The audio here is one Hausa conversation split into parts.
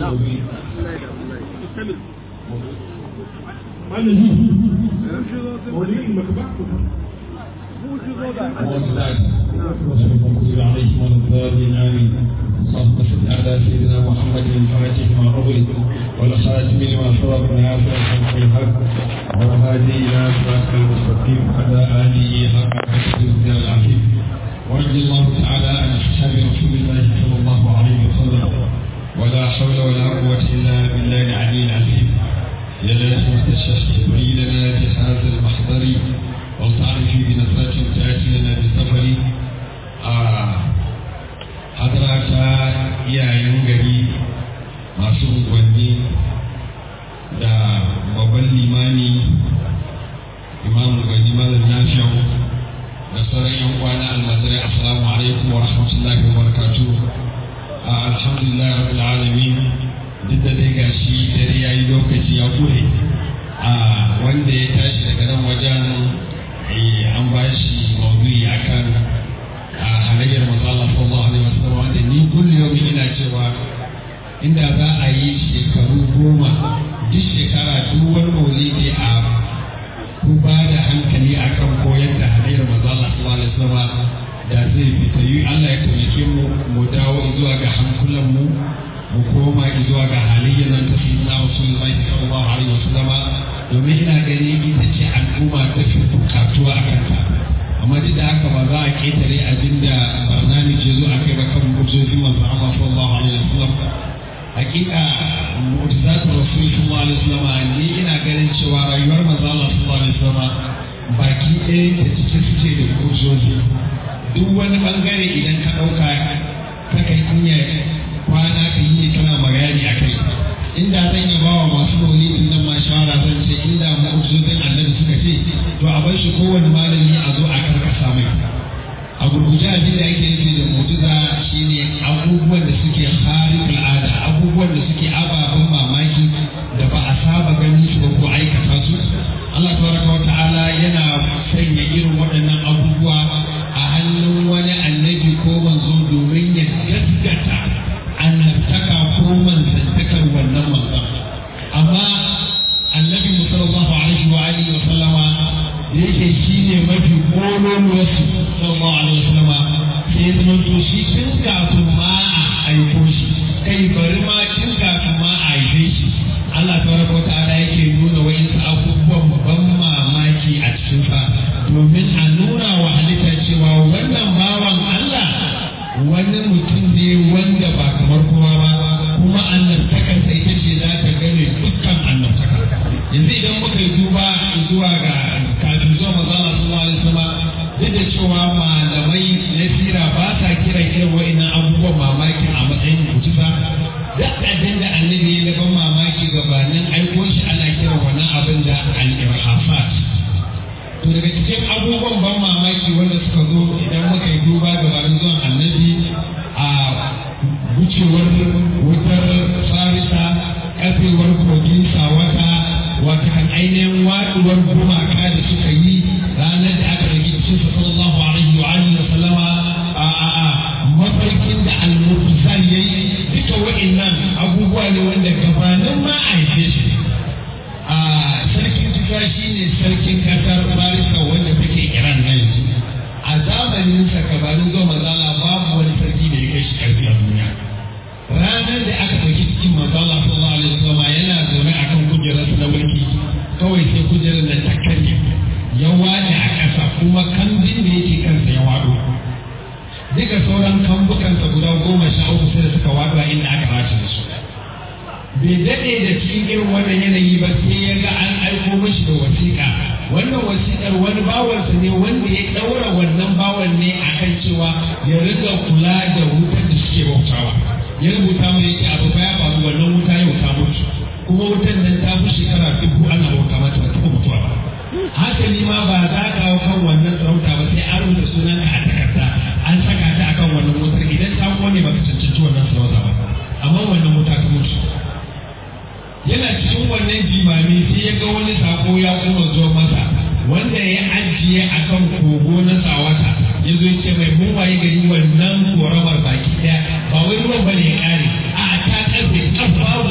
maudu'i malami maudu'in makabatu وصلى عليه وعلى الضالين امين اللهم صل على سيدنا محمد الفاتح ما اغلق والخاتم لما سبق نافع الحق الحق والهادي الى صراط المستقيم على اله حق قدره العظيم ورضي الله تعالى عن اصحاب رسول الله صلى الله عليه وسلم ولا حول ولا قوه الا بالله العلي العظيم يا لازمة الشيخ تبين لنا بهذا المحضر وتعرفي بنصرة تأتي لنا بالسفر حضرات iyayen gari masu unguwanni da babban limani imamu gani malam nafiyan da sauran yan kwana almajirai assalamu alaikum wa rahmatullahi wa barakatuh alhamdulillah rabbil alamin duk da dai gashi dare yayi lokaci ya kure wanda ya tashi daga nan wajen an ba shi maudu'i akan halayyar manzo Allah sallallahu alaihi wasallam wanda ni kullu yau ina cewa inda za a yi shekaru goma duk shekara duk wani maulidi a ku ba da hankali akan koyar da halayyar manzo Allah sallallahu alaihi wasallam da zai fita yi Allah ya taimake mu mu dawo zuwa ga hankulan mu mu koma zuwa ga halayyar nan ta sayyidina Rasulullahi sallallahu alaihi wasallam domin ina gani ita ce al'umma ta fi bukatuwa a kanta amma duk da haka ba za a ketare abin da barnami ke zo a kai ba kan mu'jizin manzo Allah sallallahu alaihi wasallam hakika mu'jizatu rasul sallallahu alaihi wasallam ni ina ganin cewa rayuwar manzo Allah sallallahu alaihi wasallam baki ɗaya da cike suke da mu'jizozi duk wani bangare idan ka ɗauka ta kai iya kwana ka yi kana magani a kai inda zan yi bawa masu maulidin nan ma shawara zan ce inda mu'jizin annabi suka ce to a bar shi kowane malami a zo a karkasa mai a gurguje abin da ake nufi da mu'jiza shine abubuwan da suke harin al'ada abubuwan da suke ababen mamaki da ba a saba ganin su ba ko aikata su Allah tabaraka wa ta'ala yana sanya irin waɗannan abubuwa a hannun wani annabi ko manzo domin ya gaskata annabtaka ko manzantakar wannan manzon amma annabi sallallahu alaihi wa alihi wa sallama yake shine mafi kololuwar su sallallahu alaihi wa sallama sai ya zama to shi tun kafin ma a aiko shi kai bari ma tun kafin ma a haife shi Allah tabaraka wa ta'ala yake nuna wa'insu abubuwan ban mamaki a cikin sa domin a nuna wa halitta cewa wannan bawan Allah wani mutum ne wanda ba kamar kowa ba kuma annabtakar sai ita ce za ta gane dukkan annabtaka yanzu idan muka yi duba zuwa ga kafin zuwa mazala sallallahu alaihi wasallam duk da cewa malamai na sira ba sa kiran irin wa'annan abubuwan mamaki a matsayin mutusa duk abin da annabi ya ban mamaki gabanin aiko shi ana kiran wannan abin da al-irhafat to daga cikin abubuwan ban mamaki wanda suka zo idan muka yi duba gabanin zuwan annabi a wucewar wutar farisa kafewar kogin sawata wata kan ainihin waɗuwar gumaka da suka yi ranar da aka rage cikin sallallahu alaihi wa alihi wa sallama a a a mafarkin da al-murtazal yayi duka wa'annan abubuwa ne wanda gabanin ma a haife shi a sarkin tufa shine sarkin kasar farisa wanda take iran na yanzu a zamanin sa gabanin zuwa mazala babu wani sarki da ya kai shi karfi a duniya ranar da aka ɗauki cikin mazala sallallahu alaihi wasallam yana zaune akan kujerar na mulki kawai sai kujerar da ta karye ya wani a ƙasa kuma kambin da yake kansa ya waɗo duka sauran kambukansa guda goma sha uku sai da suka waɗo a inda aka race da su bai daɗe da cikin irin wannan yanayi ba sai ya ga an aiko mashi da wasiƙa wannan wasiƙar wani bawansa ne wanda ya ɗaura wannan bawan ne akan cewa ya riga kula da wutar da suke bautawa ya rubuta mai yake abu ya faru wannan wuta yau ta mutu kuma wutar nan ta fi shekara dubu ana bauta mata ba taɓa mutuwa ba hasali ma ba za ka hau kan wannan sarauta ba sai an rubuta sunan a takarda an saka ta akan wannan wutar idan ta kone ba ka cancanci wannan sarauta ba amma wannan wuta ta mutu yana cikin wannan jimami sai ya ga wani sako ya kuma zo masa wanda ya ajiye a kan kogo na tsawata ya zo ce mai mun waye gari wannan koramar baki daya ba wai ruwan ba ne ya kare a ta karfe kafa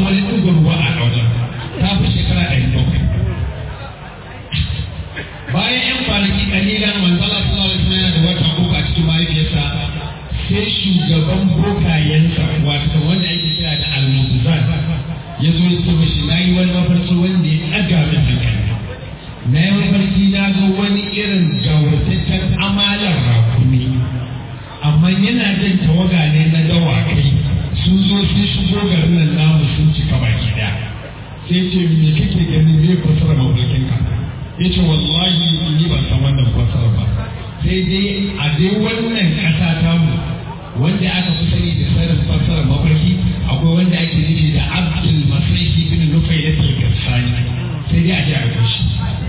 sai shugaban bokayensa wato wanda ake kira da almutuzan ya zo ya ce mashi na yi wani mafarki wanda ya ɗaga min hankali na yi mafarki na ga wani irin gawurtaccen amalar rakumi amma yana jan tawaga ne na dawakai sun zo sun shigo garin nan namu sun cika baki daya sai ce me kake gani me fasara mafarkin ka ya ce wallahi ni ban san wannan fasara ba sai dai a dai wannan ƙasa tamu wanda aka fi sani da sanin fasara mafarki akwai wanda ake nufi da abdul masaihi bin nufai da tilgarsani sai dai a ji a kashi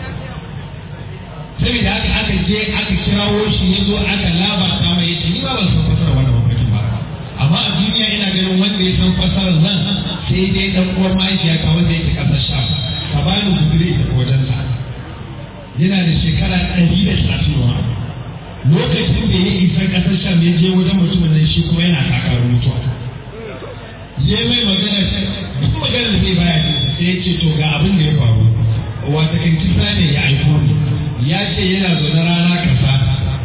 saboda haka aka je aka kirawo shi ya zo aka labarta mai yace ni ba ban san fasara wannan mafarkin ba amma a duniya ina ganin wanda ya san fasarar nan sai dai dan uwar mahaifiya ta wanda yake kasar sham ka bani gudure ta wajensa yana da shekara ɗari da talatin wa lokacin da ya isa kasar sham ya je wajen mutumin nan shi kuma yana takarar mutuwa ya mai magana duk magana da zai baya sai ya ce to ga abin da ya faru wata kan kisa ne ya aiko ni ya ce yana zaune rana kasa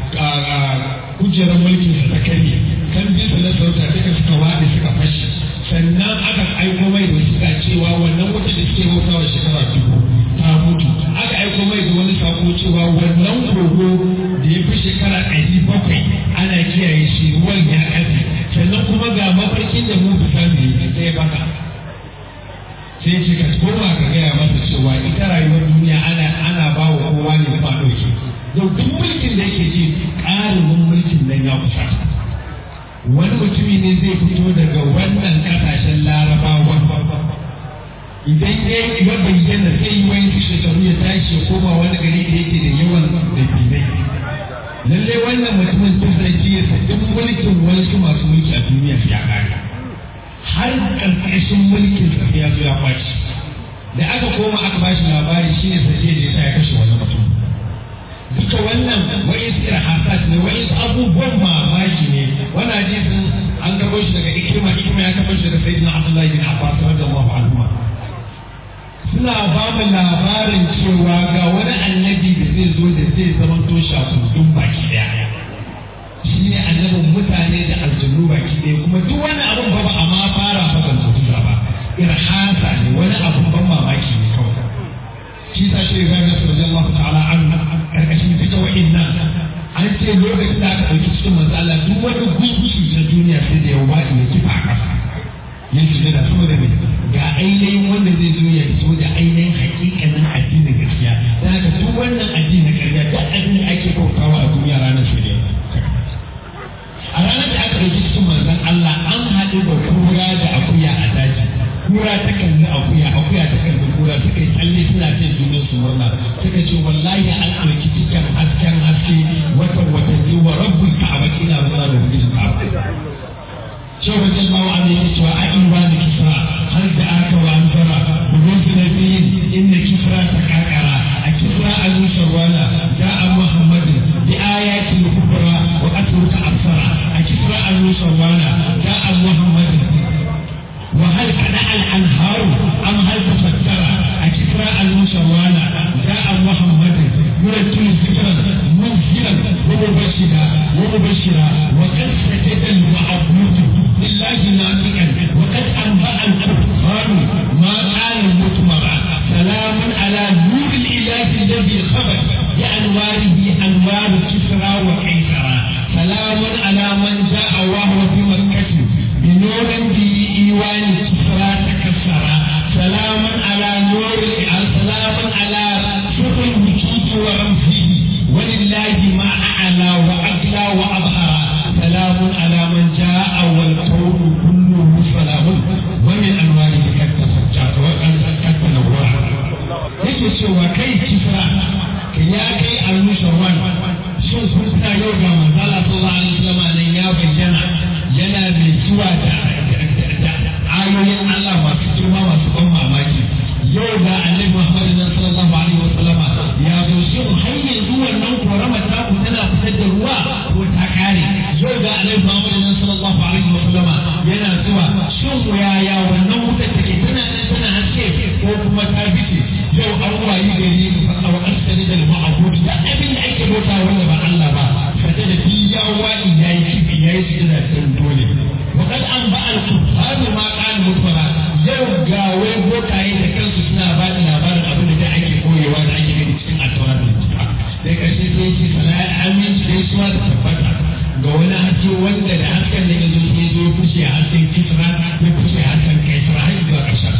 kujerar mulkin sa ta karye kan bisa na sauta duka suka waɗe suka fashe sannan aka aiko mai da suka cewa wannan wuta da suke bautawa shekara dubu ta mutu aka aiko mai da wani sako cewa wannan kogo da ya fi shekara ɗari bakwai ana kiyaye shi ruwan ya ƙafe sannan kuma ga mafarkin da mu fita ne sai baka sai ce ka koma ka gaya masa cewa ita rayuwar duniya ana ana ba wa kowa ne ba ɗauke duk mulkin da yake ji ƙarin mulkin nan ya kusa wani mutumi ne zai fito daga wannan ƙasashen larabawa idan ya ya bayyana zai yi wani shekaru ya tashi ya koma wani gari da yake da yawan dabilai lalle wannan mutumin tun da ya duk mulkin wasu masu mulki a duniya ya ƙare har ƙarƙashin mulkin sa ya zo ya kwaci da aka koma aka bashi labari shine sai da ya ya kashe wannan mutum duka wannan wa'in irhasat ne wa'in abubuwan mamaki ne wannan hadisin an karɓo shi daga ikrima ikrima ya karɓo shi daga sayyidina abdullahi bin abbas radiyallahu anhu suna ba mu labarin cewa ga wani annabi da zai zo da zai zama to shakundun baki daya shi ne annabin mutane da aljannu baki daya kuma duk wani abun ba ba a ma fara ba ban mutuwa ba irhasa ne wani abun ban mamaki ne kawai shi sa shi ga nasu radiyallahu ta'ala an karkashin duka wa'innan an ce lokacin da aka ɗauki cikin manzo Allah duk wani gunki na duniya sai da ya wadi ya kifa a ƙasa ya shiga da saboda mai ga ainihin wanda zai zo ya fito da ainihin hakikanin addinin gaskiya da haka duk wannan addinin ƙarya duk abin da ake bautawa a duniya ranar su ne a ranar da aka ɗauki cikin manzon Allah an haɗu da kura da akuya a daji kura ta kalli akuya akuya ta kalli kura suka yi tsalle suna cin junan su murna suka ce wallahi an ɗauki cikin hasken haske watan watanni wa rabbul ka'aba ina ba da ubangijin ka'aba شوف رضي الله عنه يقول أيوان كسرى هل دعاك وأنذر بروز نبيين إن كسرى تكاكرا أكسرى المسوانا جاء محمد بآيات الكبرى وأترك أبصرا أكسرى المسوانا جاء محمد وهل كدع الأنهار أم هل تفتر أكسرى المسوانا جاء محمد يرتل ذكرا منزلا ومبشرا ومبشرا وقد سجد المعبود لله ناطقا وقد انبا الكفار ما قال مطمرا سلام على نور الاله الذي خبر بانواره انوار كسرى وقيصرا سلام على من جاء وهو في مكه بنور بايوان كسرى تكسرا سلام على نور سلام على سر الوجود ورمزه ولله ما اعلى واغلى واظهر سلام على من جاء والكون كله سلام ومن انواره قد تفجرت وقد تنورا yake cewa kai kisra ka ya kai almusharwan shin kun sa yau ga manzala sallallahu alaihi wasallam nan ya bayyana haske wanda da hasken da ya zo ya zo ya fice a hasken kisra ya fice a hasken kaisra har zuwa ƙarshen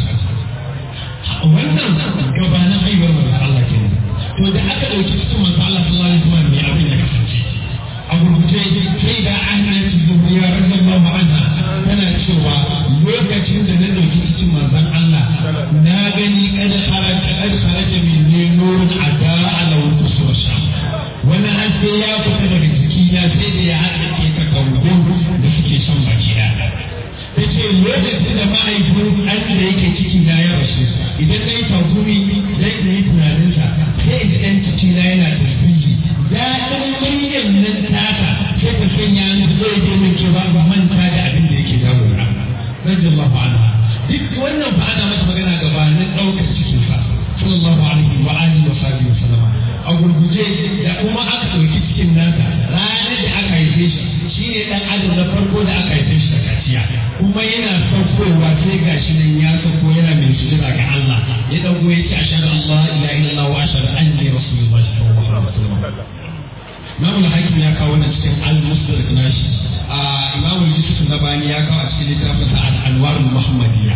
wannan gabanin haihuwar manzo Allah ke to da aka ɗauki cikin manzo Allah sallallahu alaihi wasallam ne abin ya kasance a gurguje sai da an yi zuriya radiyallahu anha tana cewa lokacin da na ɗauki cikin manzon Allah na gani kada kharaja kada kharaja min ne nurun ada ala wususha wani haske ya fita daga jikina sai da ya haɗa ke ta kangon da suke son baki da ta ce lokacin da ma'aikin an da yake ciki na ya rasu idan na yi tagumi zai da yi tunaninsa sai in ɗan ciki na yana tasbihi daɗin muryar nan tata sai ta sanya ni zai je min ke ba ba manta da abin da yake damuna radiyallahu anha duk wannan fa ana masa magana gabanin ɗaukar cikinsa sallallahu alaihi wa alihi wa sahbihi wa sallama a gurguje da kuma aka ɗauki cikin nasa ranar da aka haife shi shi ne ɗan adam na farko da aka haife shi da kaciya kuma yana saukowa sai ga shi nan ya sauko yana mai sujada ga Allah ya ɗago ya ce ashhadu an la ilaha illallah wa ashhadu anni rasulullah sallallahu alaihi wasallam Imam al-Hakim ya kawo wannan cikin al-Musnad nashi a Imam Yusuf Nabani ya kawo a cikin littafin sa al-Anwar al-Muhammadiyya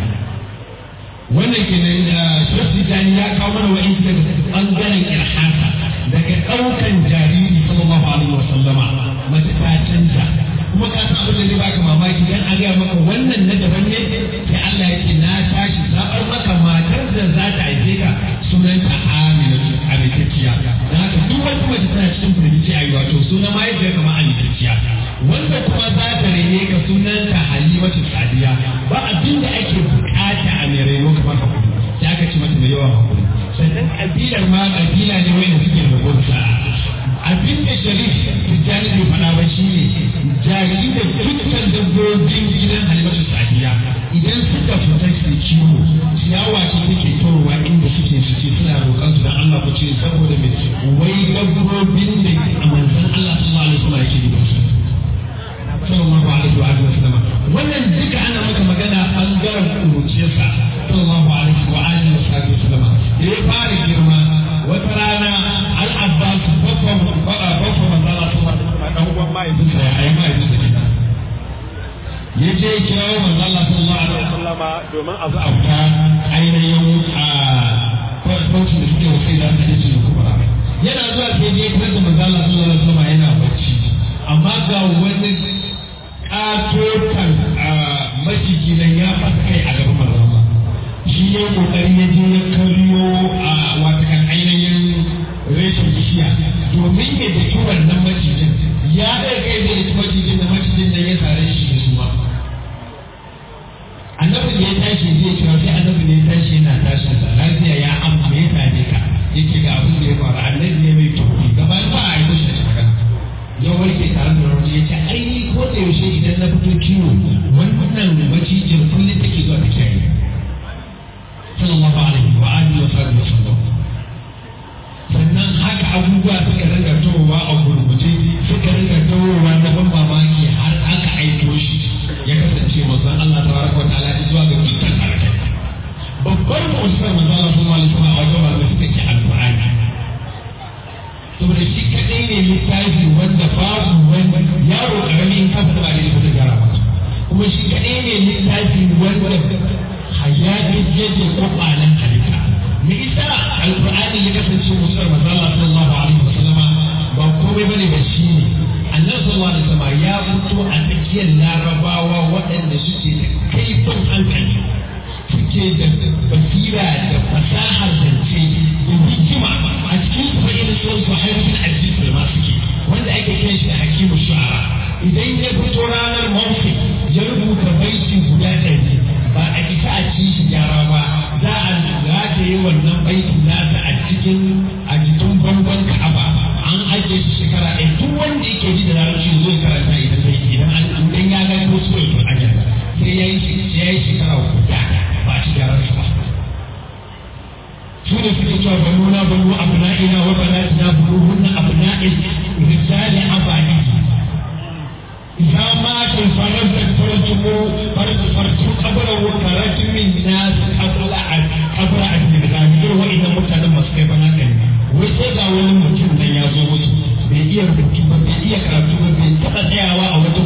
wannan kenan da Shafi Dani ya kawo mana wa'in daga bangaren irhasa daga ɗaukan jariri sallallahu alaihi wa sallama mace ta canja kuma ka san abin da zai baka mamaki dan a gaya maka wannan na daban ne sai Allah ya ce na tashi zaɓar maka matar da za ta haife ka sunanta Amina Amintacciya dan haka duk wata mace tana cikin firgici a yi wato sunan mahaifiyar kama Amintacciya wanda kuma za ta rene ka sunanta Halimatu Sadiya ba abin da ake bukata a mai reno kamar hakuri sai aka ce mata mai yawan hakuri sannan kabilar ma kabila ne wanda suke da gonsa abin da sharif tijjani bai faɗa ba shi ne jari da dukkan dabbobin gidan halimatu sadiya idan suka fita su kiwo ciyawa ce take towa inda suke su ce suna roƙon su dan Allah ku ce saboda me wai dabbobin da a manzon Allah sallallahu alaihi wasallam yake da su sallallahu alaihi wa alihi wasallam wannan duka ana maka magana bangaren kuruciyarsa sallallahu alaihi wa alihi wasallam da ya fara girma wata rana al-abbas babban babban manzala su dan uwan mahaifinsa ya ayi mahaifinsa kenan ya je kirawo manzala sallallahu alaihi wasallam domin a zuwa ta ainihin a kwanci da suke wasai da suke cikin kubra yana zuwa sai je kira da manzala sallallahu alaihi wasallam yana bacci amma ga wani katotan maciji nan ya fasa kai a gaban manzala shi ya kokari ya je ya karyo a watakan ainihin reshen bishiya domin ya daki wannan macijin ya ɗaya kai zai daki macijin da macijin da ya sare shi da suma annabi da ya tashi zai kira sai annabi ne ya tashi yana tashi da lafiya ya amma ya tare ka yake ga abin da ya faru annabi ne mai tofi gaba ba a yi mishi da magana ya warke tare da rauni ya ce ai ni ko da yaushe idan na fito kiwo wannan macijin kullum take zuwa ta kiyaye sallallahu alaihi wa alihi wa sallam wasallam sannan haka abubuwa suka rinka towa a gurguje suka rinka towa na ban mamaki har aka aiko shi ya kasance manzon Allah tabaraka wa ta'ala zuwa ga dukkan harakai babbar mu'jizar manzon Allah sallallahu alaihi wa sallam a wajen malamai suka ce alqur'ani saboda shi kadai ne littafi wanda babu wani yaro karami in ka fada ba ne da gyara ba kuma shi kadai ne littafi wanda hayatin yake kwakwalen halitta me isa alqur'ani ya kasance musulman manzo Allah sallallahu alaihi wasallam ba komai bane ba shi ne annabi sallallahu alaihi wasallam ya fito a tsakiyar larabawa waɗanda suke da kaifin hankali suke da basira da fasahar zance da hikima a cikin su irin su su haifin aziz ma suke wanda ake kiran shi da hakimu shu'ara idan ya fito ranar mawfi ya rubuta baiti guda ɗari ba a isa a ci shi gyara ba za a rataye wannan baitin nasa a cikin a jikin bangon ka'aba an ajiye shi shekara ɗaya duk wanda yake ji da larabci zai karanta idan zai idan an idan ya ga ko so ya aja sai ya yi sai ya yi shekara guda ba a ci gyaran sa ba su ne suke cewa banuna banu abna'ina wa banatina buruhunna abna'il rijali abadi إذا مات فلم تفرجوا فرجوا قبره كرج من الناس قبل قبل أن يغادر وإذا متنا مسكين هكذا وإذا wani mutum nan ya zo musu bai iya rubutu ba bai iya karatu ba bai taɓa tsayawa a wata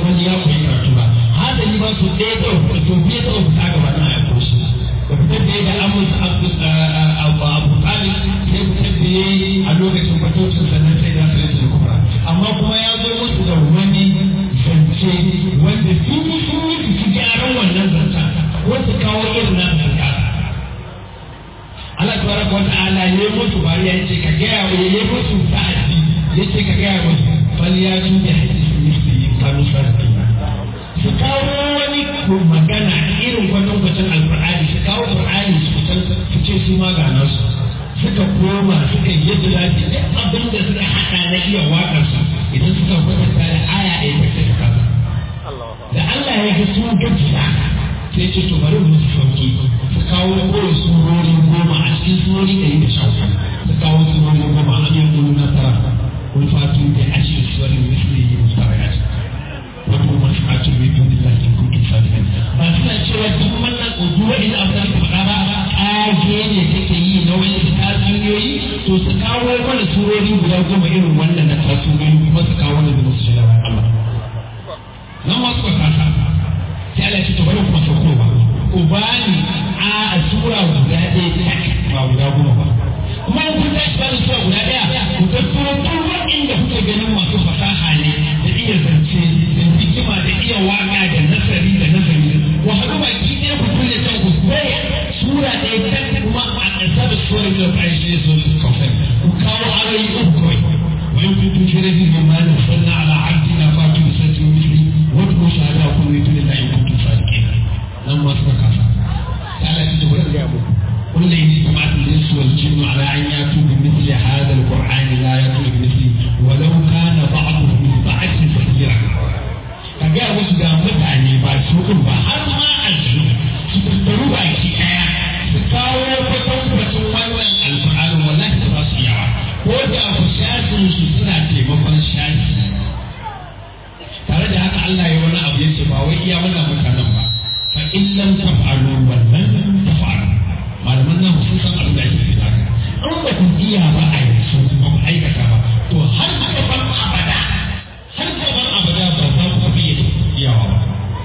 kawo irin na su kasa Allah tabaraka wa ta'ala ya yi musu bariya yace ka gaya wa ya yi musu sa'adi yace ka gaya musu fal ya tu bi hadisi misli kanu sarki su kawo wani magana irin kwatankwacin alqur'ani su kawo qur'ani su kusan su ce su ma ga nasu suka koma suka yi yadda za su yi abin da suka haɗa na iya waƙarsa idan suka kwatanta da aya ɗaya ta ce kasa da Allah ya ga sun gajiya sai ce to bari mu su sauki su kawo kawai surori goma a cikin surori ɗari da sha su kawo surori goma a ne kuma nasara kun fatu da ashe suwarin misli yi mustarayat wato masu fatu mai tun da lakin kukin sadiqan ba suna cewa duk wannan udu wa ina abu da faɗa ba ƙage ne take yi na wani tatsuniyoyi to su kawo mana surori guda goma irin wannan na tatsuniyoyi kuma su kawo wani da musu shi Allah nan wasu ba kasa sai Allah ce to bari kuma saukowa ku bani a sura guda ɗaya tak ba guda goma ba kuma in kun tashi bani sura guda ɗaya ku tattaro duk waɗanda kuke ganin masu fasaha ne da iya zance da hikima da iya waka da nasari da nazari ku haɗu baki ɗaya ku kulle can ku koya sura ɗaya tak kuma a ƙasa da sura da ƙarshe so su kawai ku kawo ayoyi uku kawai وإن كنتم في ريب مما نزلنا على عبدنا فاتوا بسورة مثله وادعوا شهداءكم من دون الله إن كنتم صادقين لما سبق تعالى تجبر قل إن اجتمعت الإنس والجن على أن يأتوا بمثل هذا القرآن لا يأتون بمثله ولو كان بعضهم لبعض ظهيرا kaga wasu da mutane ba su ba har ma aljanu su tattaru baki daya su kawo kwatankwacin wannan alfa'arin wallahi ba su yawa ko da ku shafin su suna taimakon shafi tare da haka Allah ya wani abu yace ba wai iya wannan mutanen ba fa in lam taf'alu wa lam taf'alu malaman nan sun san abin da ake nufi haka an ba ku iya ba a yanzu ba ku aikata ba to har aka bar abada har gaban abada ba za ku iya iyawa ba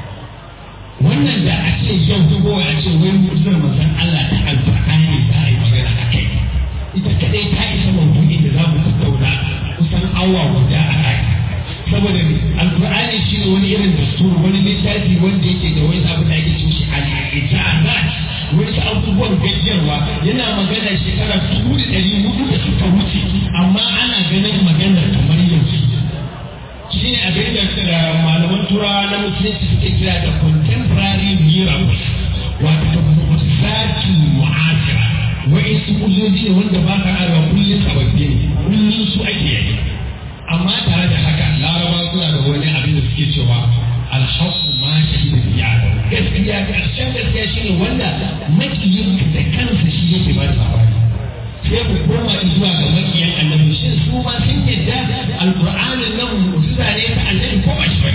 wannan da a ce yau ko a ce wai mutum manzon Allah ta alfa'ani za a yi magana a kai ita kadai ta isa maudu'in da za mu tattauna kusan awa guda a kai saboda alkur'ani shi ne wani irin dastur wani littafi wanda yake da wani abu da ake cin shi al-ijazat wani abubuwan gajiyarwa yana magana shekara dubu da ɗari hudu da suka wuce amma ana ganin maganar kamar yanzu shi ne abin da malaman turawa na musulunci suke kira da contemporary miracles wato zakin mu'asira wa'insu kuzoji ne wanda ba ka arewa kullum sababbi ne kullum su ake yi amma tare da haka laraba suna da wani abin da suke cewa alhaku ma shi da biya gaskiya karshen gaskiya shi ne wanda makiyin da kansa shi yake ba da labari sai ku koma zuwa ga makiyan annabi shin su ma sun yadda alqur'anin nan mu'jiza ne ta annabi ko ba shi ba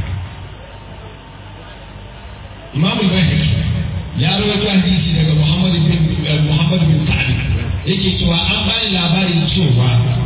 Imam al-Bayhaqi ya rawaito hadisi daga Muhammad bin Muhammad bin Sa'd yake cewa an bani labarin cewa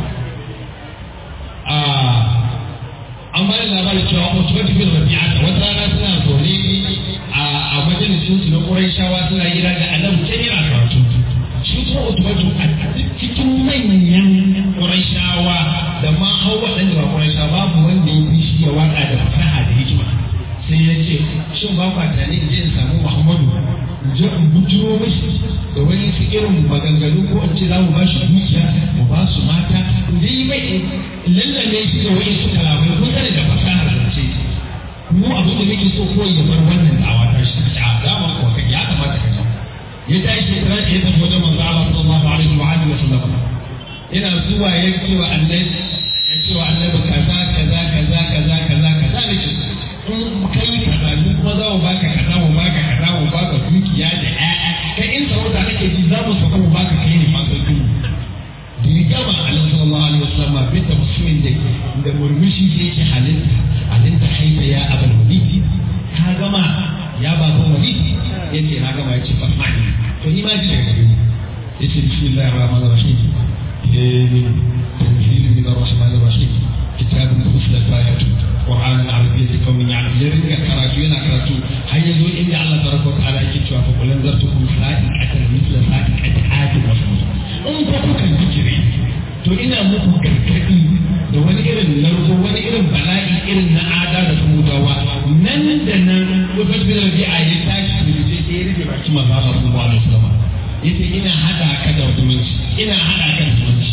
a an bani labarin cewa Utbah bin Rabi'a wata rana suna zaune a majalisin su na Qurayshawa suna hira da Annabi sai yana karatu shi kuma Utbah a cikin manyan Qurayshawa da ma hau waɗanda ba Qurayshawa babu wanda ya fi shi ya waka da fasaha da hikima sai ya ce shin ba kwa tare in je in samu Muhammadu in je in bujiro mashi da wani su irin maganganu ko in ce za mu ba shi dukiya mu ba su mata in je yi mai lallame shi da wani su kalamai ko tare da fasahar zance mu abin da muke so ko ya bar wannan da'awa ta shi a dama ko kai ya kamata ka ya tashi ya tashi ya tafi wajen manzo Allah sallallahu alaihi wa alihi wa sallam ina zuwa ya ce wa annabi ya ce wa annabi kaza kaza kaza kaza kaza kaza nake in kai kaza ni kuma za mu baka kaza mu baka kaza mu baka dukiya da ƴaƴa kai in sarauta kake ji za mu sauka mu baka kai ne masu duhu da ya gama alaihi sallallahu alaihi wasallam bin tafsirin da da murmushi da yake halitta halitta haifa ya abul walid ka gama ya ba ko walid yace na gama yace fasmani to ni ma ji daga gare ni yace bismillahir rahmanir rahim eh tanzil min ar-rahmanir rahim kitabun fusilat ayatu Qur'an al-Arabiyyah qawmin ya'lamun ya ringa karatu yana karatu har yazo inda Allah tabaraka wa ta'ala yake cewa fa kullun zartukum sa'in atal mithla sa'in qad wa in ko kuka zikiri to ina muku gargadi da wani irin narko wani irin bala'i irin na ada da samudawa nan da nan wata bin rabi'a ya tashi da je ya rike ina haɗa kan zuci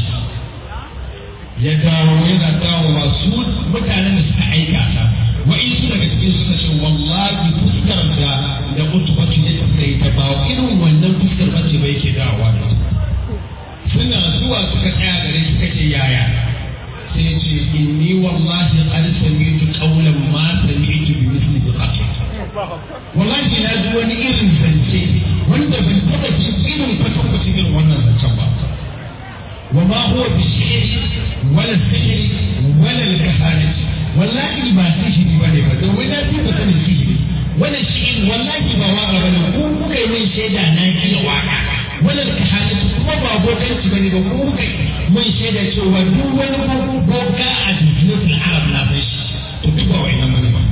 ya dawo yana dawo masu mutanen da suka aika ta wa'insu daga cikin suka ce wallahi fuskar da da utubatu ya tafi ta ba irin wannan fuskar bace ba yake dawowa da suna zuwa suka tsaya gare shi kace yaya sai ce inni wallahi qad sami'tu qawlan ma sami'tu bi misli bi wallahi na ji wani irin zance wanda ban taba ji irin kwatankwacin irin wannan zancen ba وما هو بالشعر ولا السحر ولا الكهانة والله ما سحر بني بدر ولا في بطن السحر ولا الشعر والله ما واقع بني ko kuka yi min shaida na iya waka wala kahana kuma ba bokanci bane ba ko kuka mun shaida cewa duk wani boka a jaziratul arab na san shi to duk ba wai nan bane ba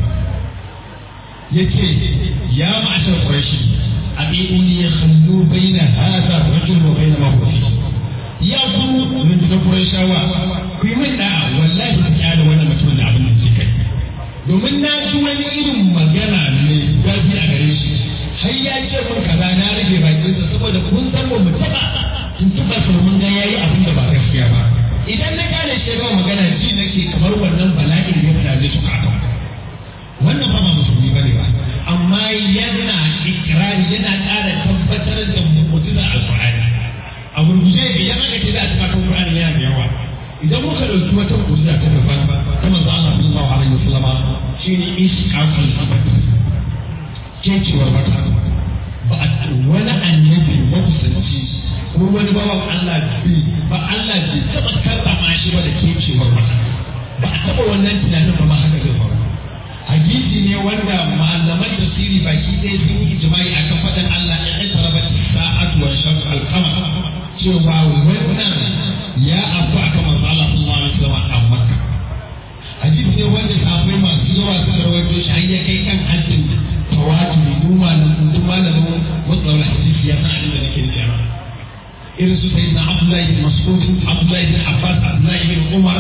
yace ya ma'ashar quraishi abi'uni yakhallu baina hadha ar-rajul wa baina ma huwa fihi ya ku rundunar Qurayshawa ku yi min da'a wallahi ku kyale wannan mutumin da abin da ke kai domin na ji wani irin magana mai zafi a gare shi har ya ce mun kaza na rage bakin sa saboda kun san ba mu taba in taba so mun ga yayi abin da ba gaskiya ba idan na kyale shi ga magana ji nake kamar wannan bala'in ya fada zai tuka ka wannan ba ba musulmi bane ba amma yana ikrari yana ƙara tabbatar da mu'jizar alqur'ani a gurguje idan aka ce za a taɓa kan Qur'ani yana da yawa idan muka ɗauki wata mu'jiza ta daban ta manzo Allah sallallahu alaihi wasallama shine ishqaqul abad kecewar wata ba a wani annabi makusanci ko wani bawan Allah bi ba Allah bai taɓa karrama shi ba da kecewar wata ba a taɓa wannan tunanin ba ma haka zai faru hadisi ne wanda malaman tafsiri baki ɗaya sun yi ijma'i akan faɗin Allah ya ƙasara sa'atu wa shaqqa al-qamar cewa wannan ya abu a kan manzo Allah sallallahu alaihi wasallam a Makka hadisi ne wanda sahabbai masu yawa suka rawaito shi har ya kai kan haddin tawatur duk malamin duk malamin mutsawar hadisi ya san abin da nake nufi irin su sai na Abdullahi bin Mas'ud Abdullahi bin Abbas Abdullahi bin Umar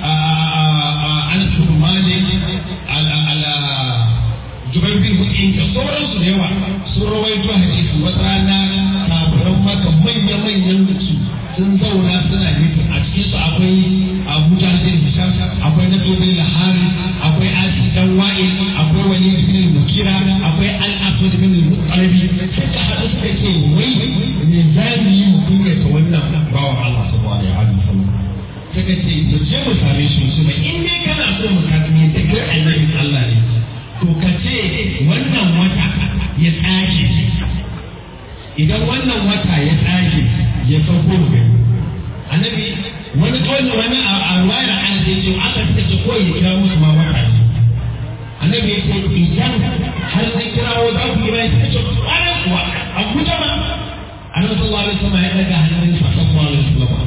Anas bin Malik ala ala Jubair bin Mut'im da sauransu da yawa sun rawaito hadisi wata rana kafiran maka manya-manyan su sun zauna suna nufin a cikin su akwai Abu Jahl Hisham akwai Nabi bin Lahari akwai Asi dan Wa'il akwai Wali bin Mukira akwai Al-Aswad bin Muqarrabi suka haɗu suka ce wai me za mu yi mu kunyata wannan bawan Allah sallallahu alaihi wasallam suka ce mu je mu same shi su mai in dai kana so mu kasance da kai annabin Allah ne to ka ce wannan wata ya tsage idan wannan wata ya tsage ya sauko mu gani annabi wani kawai wani a ruwayar an ce ce aka suka ce ko ya kira musu ma wata ne annabi ya ce idan har zai kirawo za ku yi bai suka ce ƙwarar kuwa a kuta ma annabi sallallahu alaihi wasallam ya daga hannun sa sallallahu alaihi wasallam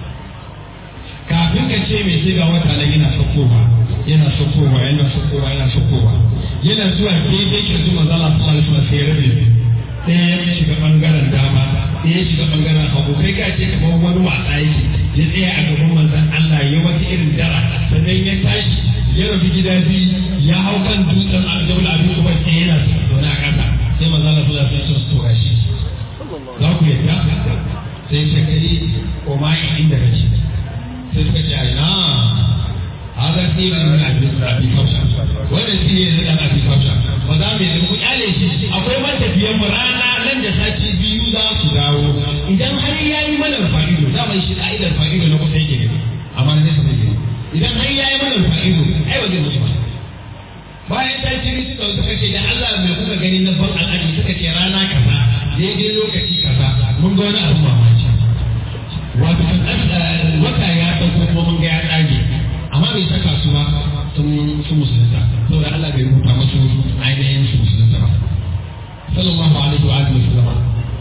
kafin ka ce mai sai ga wata nan yana saukowa yana saukowa yana saukowa yana saukowa yana zuwa daidai kirji manzo Allah sallallahu alaihi wasallam sai ya rabe ɗaya ya shiga ɓangaren dama ɗaya ya shiga ɓangaren hagu kai ka ce kamar wani wasa yake ya tsaya a gaban manzon Allah ya wata irin dara sannan ya tashi ya rabu gida biyu ya hau kan dutsen Abdul Abi Ubay sai yana zaune a ƙasa sai manzon Allah sallallahu alaihi wasallam to gashi za ku yadda sai ce kai ko ma inda kake sai suka ce ai na haka sai ne na abi abi kausha wannan shi ne da abi kausha ba za mu yi mu kyale shi akwai matafiyan mu rana nan da sati biyu za su dawo idan har yayi mana fa'ido za mu shi ka'idar fa'ido na kusa yake gani amma ne sai yake idan har yayi mana fa'ido ai ba zai mutu ba bayan ta ce suka suka ce da Allah mai kuka gani na ban al'adu suka ce rana kaza daidai lokaci kaza mun ga wani abu mamaki wato wata ya ɗauko kuma mun ga ya tsage amma bai saka su ba sun su musulunta saboda Allah bai rubuta musu ainihin su musulunta ba sallallahu alaihi wa alihi wasallam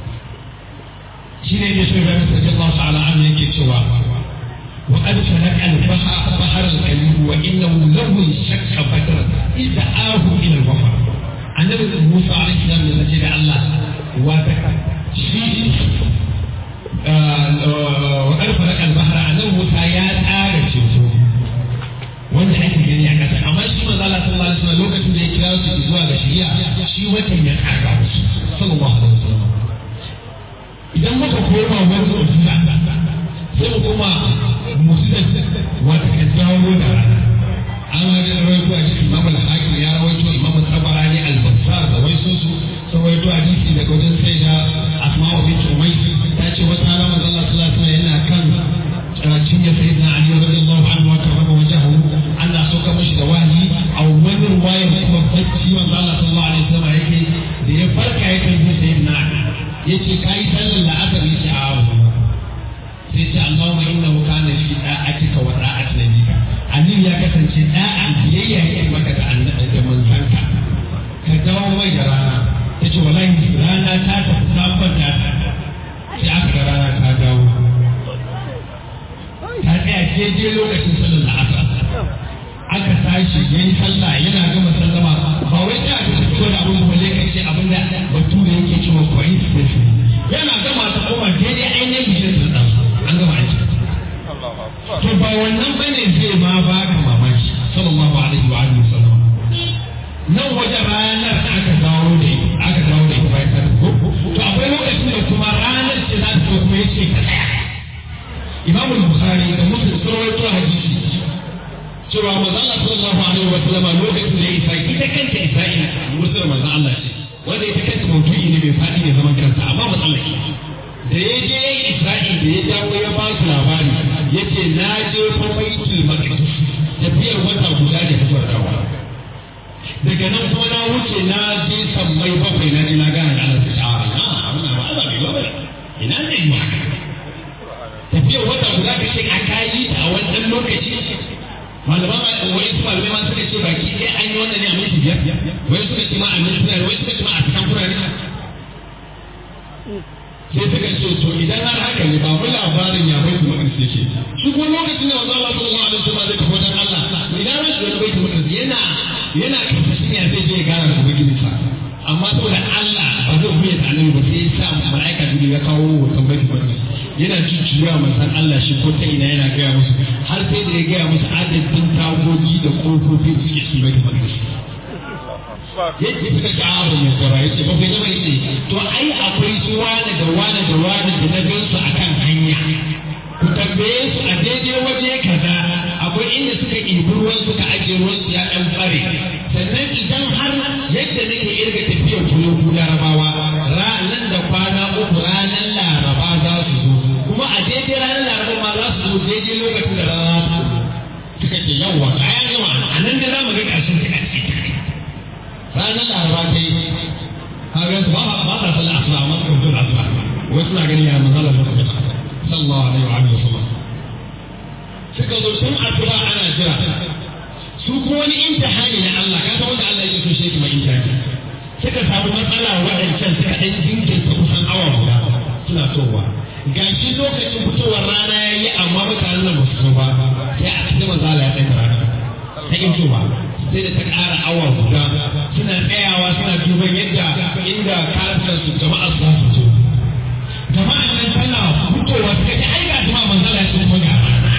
shine ne sai ga sai Allah ta'ala an yake cewa wa qad salaka al-bahr bahr al-kalim wa innahu lahu shakka badr idza ahu ila al-wafa annabi Musa alaihi salam ya ce da Allah wa ta shi wa qad salaka al-bahr annabi Musa ya tsara ceto wanda ake gani a ƙasa amma shi manzo Allah sallallahu alaihi wasallam lokacin da ya kira su zuwa ga shari'a shi watan ya kaga musu sallallahu alaihi wasallam idan muka koma wani mu'jiza sai mu koma musulun wata ka jawo da rana an wani rawaito a cikin imam al-hakim ya rawaito imam tabarani al-bassar da wai sun su sun rawaito a hadisi daga wajen sai da asma'u bint umayy ta ce wata rana manzo Allah sallallahu alaihi wasallam yana kan cinye sayyidina ali radiyallahu anhu wa karrama wajhahu Allah sauka mashi da wahayi a wani ruwayar kuma bacci manzo Allah sallallahu alaihi wasallam yake da ya farka ya kan sayyidina ali yace kai sallar la'asar yace a sai ce Allahumma innahu kana fi da'atika wa da'ati nabika Ali ya kasance da'a biyayya yake maka da annabi da manzanka ka dawo mai da rana tace wallahi rana ta tafi sabon ta sai aka ga rana ta dawo ta tsaya daidai lokacin sallar asar aka tashi yayi sallah yana gama sallama ba wai ta ta fito da abin balle kai ce abin da bature yake cewa coincidence yana gama ta koma daidai ainihin bishin sun an gama aiki to ba wannan bane zai ma ba ka mamaki sallallahu alaihi wa alihi wasallam nan wajen ranar aka dawo da aka dawo da ita ta ko to akwai lokacin da kuma ranar ce za ta kuma yace ka tsaya Imam Bukhari da Muslim sun rawaito hadisi cewa manzo Allah sallallahu alaihi wa sallam lokacin da ya isa ita kanta Isra'ila musulman manzo Allah ce wanda ita kanta maudu'i ne mai faɗi ne zaman kansa amma matsalar da ya je Isra'il da ya dawo ya ba su labari ya ce na je fa baitul maqdis tafiyar wata guda da ta dawo daga nan kuma na wuce na je sammai bakwai na je na gana da Allah ta a na wannan ba Allah bai ba ina ne yi haka tafiyar wata guda ka ce a kayi ta a wannan lokaci malaman wai su malamai ma suka ce baki ɗaya an yi wannan ne a minti biyar wai suka ce ma a minti biyar wai suka ce ma a cikin kurare sai suka ce to idan har haka ne ba mu labarin ya bai kuma ƙarfi yake shi kuma lokacin da wanzu Allah sallallahu alaihi wasallam zai tafi wajen Allah idan ran shi wani bai kuma ƙarfi yana yana karkashin ya zai je gana da ubangiji sa amma saboda Allah ba zai buya da annabi ba sai ya sa mala'ika jibril ya kawo hoton bai kuma yana jujjuya manzon Allah shi ko ta ina yana gaya musu har sai da ya gaya musu adadin tagogi da kofofi da suke cikin bai kuma yadda suka ci abu mai tsara ya ce bakwai zama ya ce to ai akwai su wane da wane da wane da na gan su akan hanya ku tambaye su a daidai waje kaza akwai inda suka ɗibi ruwan suka ajiye ruwan su ya ɗan tsare sannan idan har yadda nake irga tafiyar kulo ku larabawa nan da kwana uku ranar laraba za su zo kuma a daidai ranar laraba ma za su zo daidai lokacin da rana ta suka ce yawwa a yan gama a nan da za mu ga ƙarshen suka ce ranar laraba ta yi kaga su ba ba ta sallah asuba amma suka fito da asuba wai suna gani ya manzala da kuma sallallahu alaihi wa alihi wasallam suka zo tun asuba ana jira su kuma wani imtihani na Allah ka san wanda Allah yake so shi kuma imtihani suka samu matsala waɗancan suka ɗan jinkirta kusan awa guda suna towa gashi lokacin fitowar rana ya yi amma mutanen nan ba su zo ba sai a cikin manzala ya ɗaga rana ta ƙin ba sai da ta ƙara awa guda suna tsayawa suna duban yadda inda kafin su jama'a su su zo jama'a nan tana fitowa suka ce ai ga jama'a manzala ya kuma ga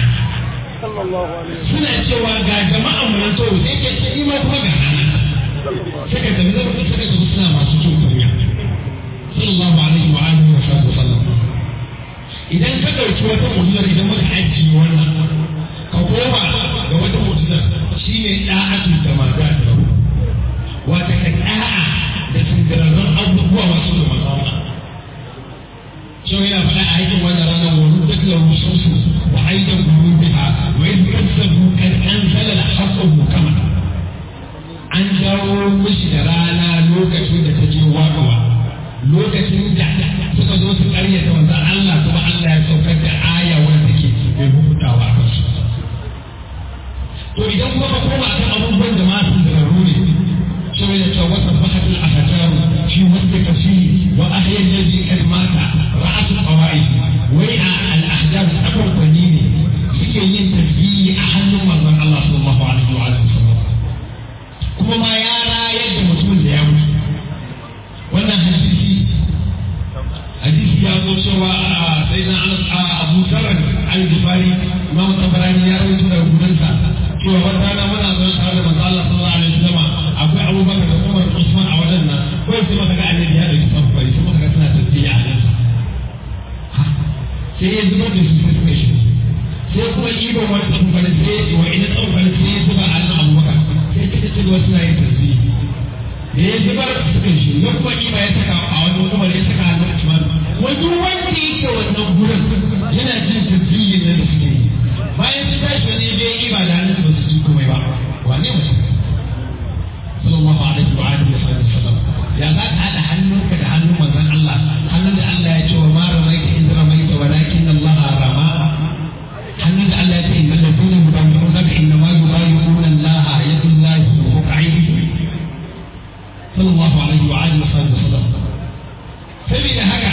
suna cewa ga jama'a mu nan to sai ke ce ma kuma ga rana suka tafi zama suka tafi suna masu jin kunya sallallahu alaihi wa alihi wa sallam idan ka dauki wata mu'jizar idan muka ajiye wannan ka koma ga wata mu'jizar shi ne ɗa'atu da maza da wata ka ɗa'a da sindirarrun abubuwa masu da maza Shau yana faɗa a aikin wannan ranar wani duk da rusunsu wa aidan guru biha wa yin kasabu kan an zala da haƙƙon mukama. An jawo mishi da rana lokacin da ta je waƙawa lokacin da suka zo su ƙaryata wanzan Allah kuma Allah ya saukar da aya wanda ke bai hutawa a kansu. to idan kuma ka koma akan abubuwan da ma sun zararu ne sai ya ce wata fahat al-ahjar fi wasta kasiri wa ahya alladhi kad mata ra'at al-qawaid wai al-ahjar akan kwani ne suke yin tasbihi a hannun manzon Allah sallallahu alaihi wa sallam kuma ma ya rayar da mutumin da ya mutu wannan hadisi hadisi ya zo cewa sai na Abu Zarar al-Ghifari Imam Tabarani ya rawaito da gudansa cewa wata rana muna zo tare da manzo Allah sallallahu alaihi wasallam akwai Abubakar da Umar da Usman a wajen nan kai sai maka ga annabi ya dauki sabbai sai maka ga suna tafiya a nan sai ya zubar da su sai suka shi ɗiban wani tsofaffi sai wa ina tsofaffi sai ya zuba a nan abubakar sai ta ce wasu na yin tasiri da ya zubar suka shi ya kuma ima ya saka a wani umar ya saka a nan usman wani wanda yake wannan gurin yana jin tasiri na da suke yi bayan sun tashi wani ya ima da hannun ba su ji komai ba wane mutum sallallahu alaihi wa alihi wa sallam ya za ka haɗa hannunka da hannun manzon Allah hannun da Allah ya ce wa ma ramaita in ramaita walakin Allah rama hannun da Allah ya ce innal ladina yubayyi'unaka inna ma yubayyi'una Allah yadullahi fawqa aydihim sallallahu alaihi wa alihi wa sallam saboda haka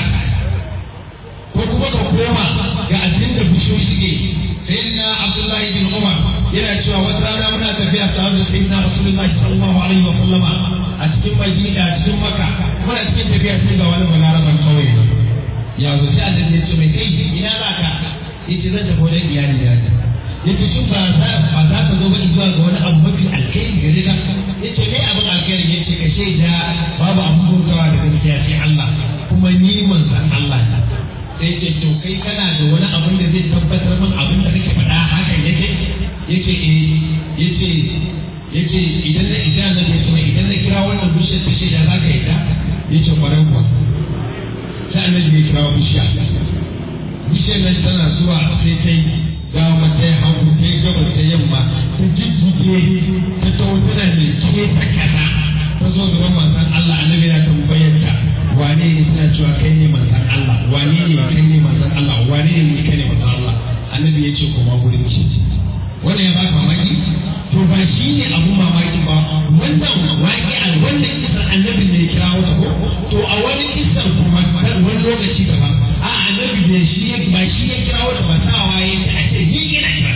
ko kuma ka koma ga addinin da bishiyoyi suke sayyidina Abdullahi bin Umar yana cewa wata rana muna tafiya tare da sayyidina Rasulullahi sallallahu alaihi wa sallama a cikin Madina a cikin Makka muna cikin tafiya sai ga wani balaraban kauye ya zo sai annabi ya ce mai kai ina za ka yace zan tafi wajen iyali na yace shin ba za ba za ka zo ba zuwa ga wani abu mafi alkhairi gare ka yace me abin alkhairi yace ka shaida babu abin bautawa da gaskiya sai Allah kuma ni manzon Allah ne sai ce to kai kana da wani abin da zai tabbatar min abin da kake faɗa hakan yake yace eh yace yace idan na idan na ce idan na kira wannan bishiyar ta shaida za ka yi ta yace kwarai kuwa sai annabi ya kira bishiya bishiyar nan tana zuwa sai ta yi dama ta yi hagu ta yi gabas ta yamma ta jijjige ta tawo tana mai ke ta kaza ta zo gaban manzon Allah annabi na tambayar ta wane ne suna cewa kai ne manzon Allah wane ne kai ne manzon Allah wane ne kai ne manzon Allah annabi ya ce koma gurin ki wannan ya baka mamaki to ba shi ne abu mamaki ba wannan waƙi a wannan kisan annabi ne ya kira wata ko to a wani kisan kuma wani lokaci gaba a annabi ne shi ba shi ya kira wata ba ta waye ta ake ni ina kira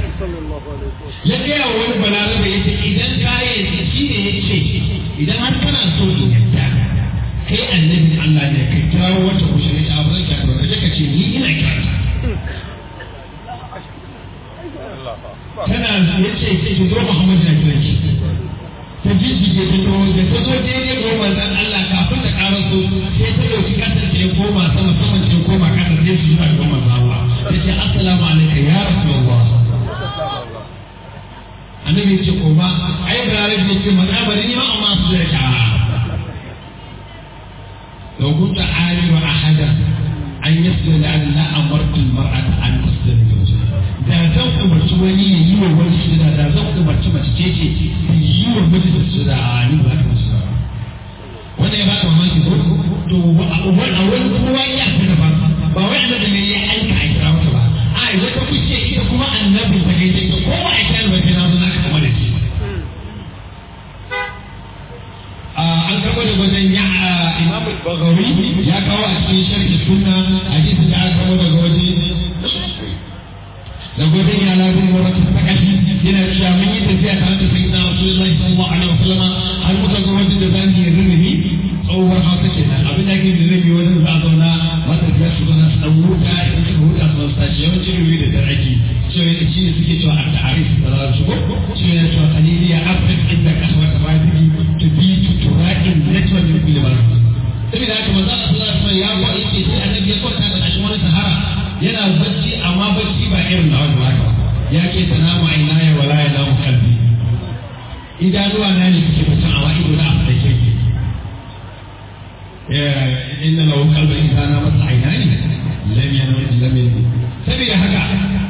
ya gaya wa wani balarabe ya ce idan ka yi shi ne ya ce idan har kana so in yadda kai annabin Allah ne ka kira wata kushe ne a bazan kira ka je ka ce ni ina kira tana ya ce ki zo Muhammad na kira ki ta jijjige ta zo da ta zo daidai ga manzon Allah kafin ta ƙara so sai ta dauki kasar ta ya koma sama sama ta koma kasar sai su zuwa ga manzon Allah ta ce assalamu alaikum ya rasulullah annabi ya ce koma ai balarabi ya ce maza bari ni ma amma su da ka لو كنت عالم أحدا أن يسجد أن لا أمرت المرأة أن تسجد لزوجها da zan umarci wani ya yi wa wani sujada da zan umarci mace ce ce ta yi wa miji da sujada a ni ba ta sujada wannan ya ba ka mamaki ko to a wani kowa ya fi da ba ba wai annabi ne ya aika a kira mata ba a wata kuce ita kuma annabi ta gaita ita ko ba a kira ba ta na zo na ka kama da shi an karɓo da wajen ya imam bagawi ya kawo a cikin sharhi sunna hadisi da aka kawo daga wajen da wajen ya labu murata sakashi yana cewa mun yi tafiya tare da sayyidina rasulullahi sallallahu alaihi wasallam har muka ga wajen da zamu yi ririmi tsohuwar hausa kenan abin da ake ririmi wajen za a zauna matafiya su zauna su dan huta idan suka huta su zauna su tashi yawancin ririmi da dare ake cewa shi ne suke cewa a ta'arif da za su shigo cewa yana cewa kaliliya afrik inda kasuwa ta bayan to be tura'in network din kulli ba saboda haka manzo Allah sallallahu alaihi wasallam ya ko yake sai annabi ya kwanta da kashin wani sahara yana bacci amma bacci ba irin na wani haka ya ce tanamu ainaya wala ya namu kalbi idanuwa na ne suke bacci amma ido na afa da ke inna lahu qalban idza namat ainani lam yanam lam yanam saboda haka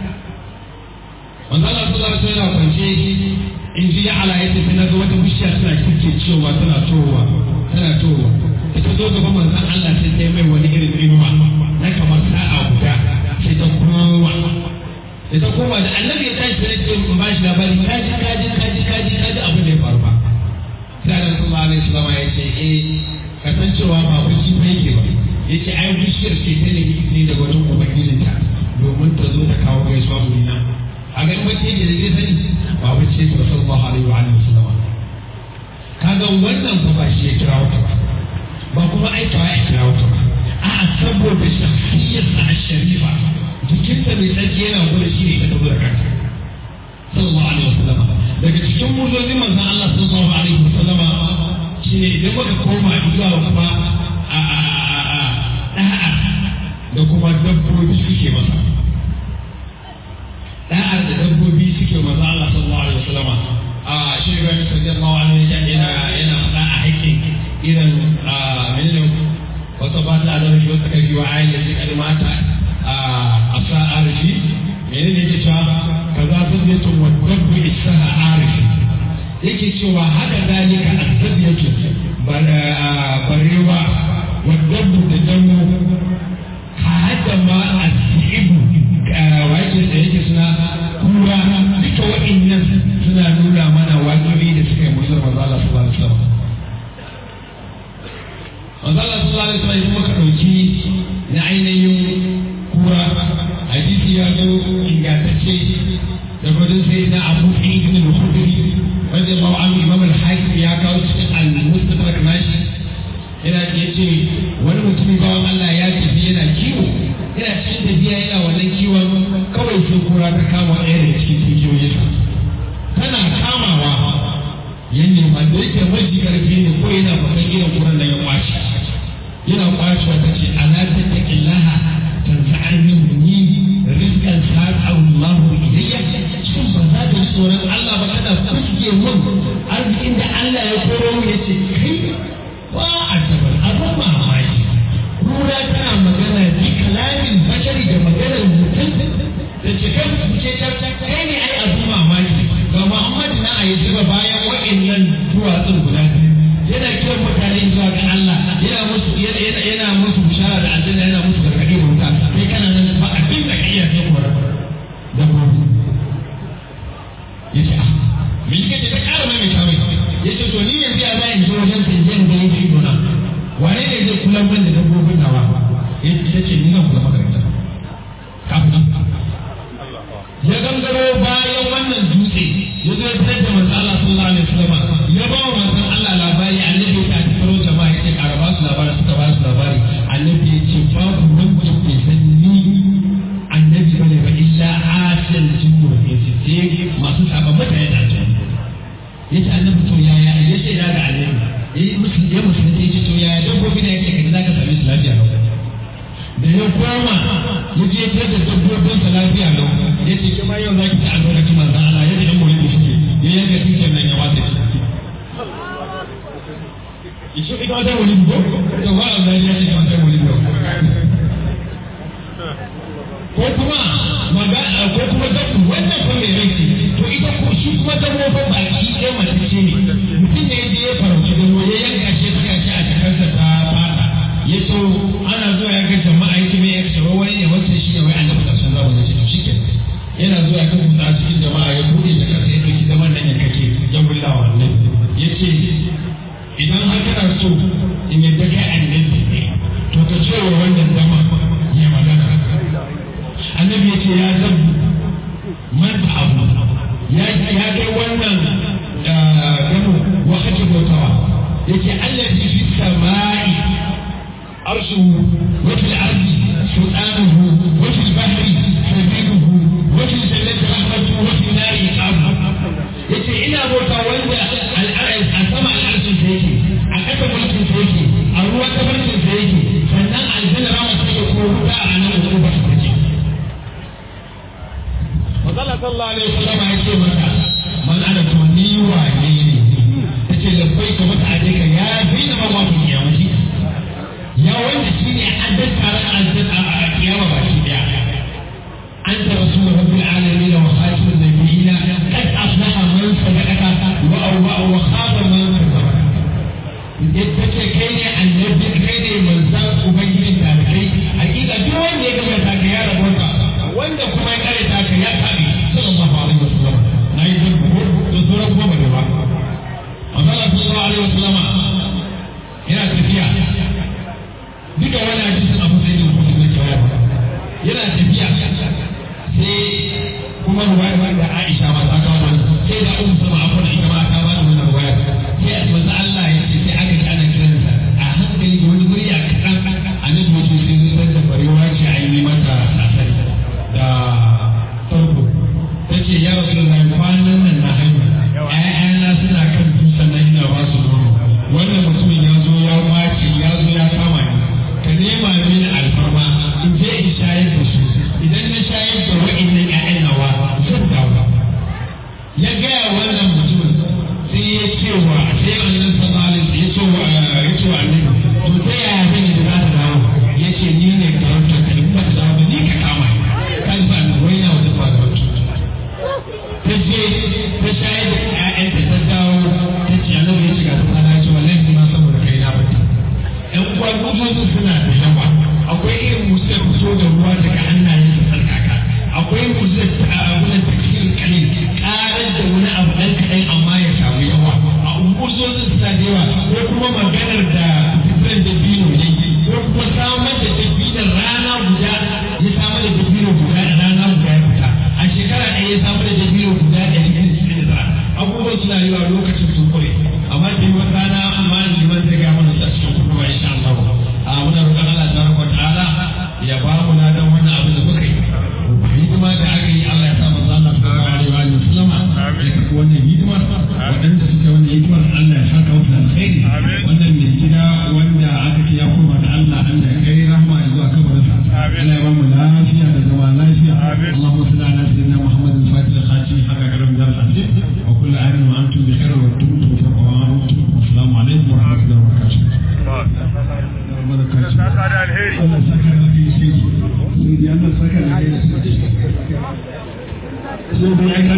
manzo Allah sallallahu alaihi wasallam kwance in ji ala ya tafi na ga wata bishiya tana kike cewa tana towa tana towa ita zo gaban manzon Allah sai ta mai wani irin inuwa na kamar sa'a guda sai ta koma sai ta koma da annabi ya tashi sai ce in ba shi labari kaji kaji kaji kaji kaji abin da ya faru ba sai annabi sallallahu alaihi wasallam ya ce eh kasancewa ba bacci ba yake ba yace ai bishiyar ce ta ne ne daga wajen ubangijinta domin ta zo ta kawo gaisuwa wurina a ga wacce ne da zai sani ba wacce ta sallallahu alaihi wa alihi wasallam kaga wannan fa ba shi ya kira wata ba ba kuma aikawa ya kira wata ba a'a saboda shakhsiyar sa sharifa jikinta mai tsarki yana gudu shi ne ta tabbata kanta sallallahu alaihi wasallam daga cikin mujizin manzon Allah sallallahu alaihi wasallam shine idan muka koma zuwa kuma a a a da'a da kuma dabbobi suke masa da'ar da dabbobi suke manzo Allah sallallahu alaihi wasallama a shi ga sallallahu alaihi wasallam yana yana faɗa a haƙƙin irin a menene wata ba ta da shi wata kai wa ayin da take mata a sa arshi menene yake cewa kaza sun zai tun wa dabbu isaha arshi yake cewa haka zalika azzabiyatu barewa wa dabbu da damu ka hada ma asibu wajen da yake suna kura duka waɗannan suna nuna mana wajibi da suka yi musulun manzo Allah sallallahu alaihi wasallam manzo Allah sallallahu alaihi wasallam kuma ka dauki na ainihin kura hadisi ya zo ingantacce da gudun sai na Abu Sa'id ibn al-Khudri wanda ba an Imam al-Hakim ya kawo cikin al-Mustadrak nashi yana yace wani mutum bawan Allah ya tafi yana kiwo yana cikin tafiya yana wannan kiwon kawai sai kura ta kama ɗaya daga cikin tunkiyoyinsa tana kamawa ya nema da yake maji karfi ne ko yana faɗan irin kuran nan ya kwace yana kwacewa ta ce ala tattaqillaha tanfa'ani ni rizqan sa'a Allah ilayya shin ba za ka tsoron Allah ba kana fuske mun arzikin da Allah ya koro mu yace kai ba a tabar abin mamaki kura tana magana bi kalamin bashari da maganar mutum da ce kai ce kai ne ai abin mamaki ga Muhammad na a yi zuba bayan wa'annan duwatsun guda yana kiran mutane zuwa ga Allah yana musu yana yana musu bishara da aljanna yana musu gargaɗi wuta kai kana nan ba abin da kai ya sai kora da gobe yace ah me yake ce ta ƙara mai mai kawai yace to ni yanzu ya zai in zo wajen tanjiyar da yake ido na wane ne zai kula min da dabbobin nawa ya ce ni zan kula maka da kafin ya gangaro bayan wannan dutse ya zo ya fitar da manzo Allah sallallahu alaihi wasallam ya ba wa manzon Allah labari annabi ya ta faro jama'a ya ce ƙara ba su labari suka ba su labari annabi ya ce babu wanda ke san ni annabi bane ba illa asil jinnu ya ce sai masu saba mutane da aljanna ya ce annabi to yaya ya ce da ga annabi ya musu ya musu ya ce to yaya dabbobi da yake kaji zaka same su lafiya lau da ya koma ya je ta da dabbobin sa lafiya lau ya ce kuma yau za ki ta albarkaci manzan Allah yadda ɗan mulki suke ya yanka tuken nan ya wata shi Isu ita wata wuli ko? To ba Allah ya ce wata wuli ko. Ko kuma maga ko kuma dabbu wannan fa mai rai to ita ko shi kuma dabbobin baki ɗaya mace ce ne mutum ne ya je ya farauci dabbo ya yanka shi suka ci a cikinsa ta fata ya so ana zuwa ya ga jama'a yake mai yake cewa wani ne wacce shi ne wai annabi da sun zama ce to shi ke yana zuwa ya kuma a cikin jama'a ya bude da kansa ya dauki zaman nan ya kake ya bulla wa annabi ya ce idan har kana so in yadda kai annabi ne to ka ce wa wannan zama ya magana annabi ya ce ya zabu man abu ya ya kai wannan gano wakati bautawa yake allazi fi samai عرشه وفي الأرض سلطانه وفي البحر سبيله وفي الجنة رحمته وفي النار عقابه yace ina bauta wanda a sama al'arshin sa yake a ƙasa mulkin sa yake a ruwa tabarkin sa yake sannan aljanna rama ta yake ko wuta a nan da ba ta take Masala sallallahu alaihi wasallam ya ce mata man ana to ni wane ne tace labbai ka mata aje ka ya bi na ba ku kiyamati ya wanda shi ne addan taron aljanna a kiyama ba shi daya an ta rasu da rabbil alamin wa khatimun nabiyina kad aflaha man sadaqaka wa awwa wa khaba man kadzaba yadda ce kai ne annabi kai ne manzan ubangijin talibai hakika duk wanda ya gama ta ka ya rabota wanda kuma ya kare ta ka ya tabi sallallahu alaihi wasallam na yi zargo da sauran kuma ba ba Allah sallallahu alaihi wasallam yana tafiya duka wani hadisin abu sai da kuma na kyau yana tafiya sai kuma ruwaya da Aisha ma ta kawo wani sai da Ummu Salma abu da ita ma ta ba da wannan ruwaya sai manzo Allah ya ce sai aka ji ana kiransa a hankali da wani murya kaɗan annabi wato sai zai da barewa ce a yi mata sasari da farko ta ce ya rasu da kwanan nan na haihu ‘ya'yana suna kan dutsen nan ina ba su nono wannan mutumin ya zo ya kwace ya zo ya kama ni ka nema mini alfarma in je in shayar da su idan na shayar da wa'annan ƴaƴan nawa ولدتم بخير وتمتم وتقومتم والسلام عليكم ورحمة الله وبركاته. Allah saka da alheri. Allah saka da alheri sai Allah saka da alheri sai dai